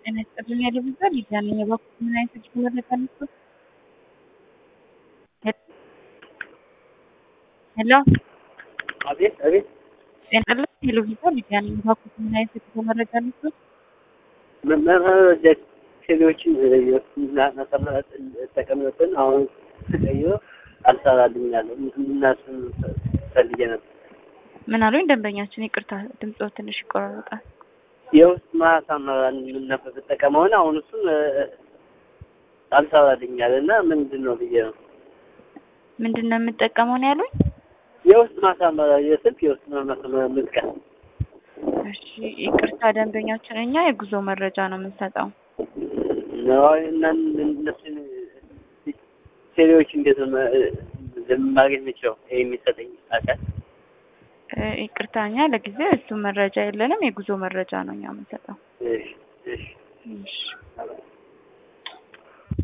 ጤና ይስጥልኝ ያደብዛል ይዛነኝ የበኩል ምን አይነት እጅ መረጃ ነበር? ሄሎ አቤት አቤት ጤና ይስጥልኝ ቴሌቪዥን ይዛነኝ የበኩል ምን አይነት እጅ መረጃ ነበር? መረጃ ቴሌዎችን ጠቀምብን አሁን ተቀይሮ አልሰራልኛለሁ ምናስን ፈልጌ ነበር። ምን አሉኝ ደንበኛችን? ይቅርታ ድምጾ ትንሽ ይቆራረጣል። የውስጥ ማሳመሪያ ነበር ተጠቀመውን አሁን እሱን አልሰራልኛል እና ምንድን ነው ብዬ ነው ምንድን ነው የምጠቀመው ነው ያሉኝ? የውስጥ ማሳመሪያ የስልክ የውስጥ ማሳመሪያ ምጥቀም እሺ ይቅርታ ደንበኛችን፣ እኛ የጉዞ መረጃ ነው የምንሰጠው። እነሱን ቴሌዎች እንዴት ነው ማግኘት የሚችለው ይሄ የሚሰጠኝ አካል? ይቅርታ እኛ ለጊዜው እሱ መረጃ የለንም። የጉዞ መረጃ ነው እኛ የምንሰጠው። እሺ እሺ እሺ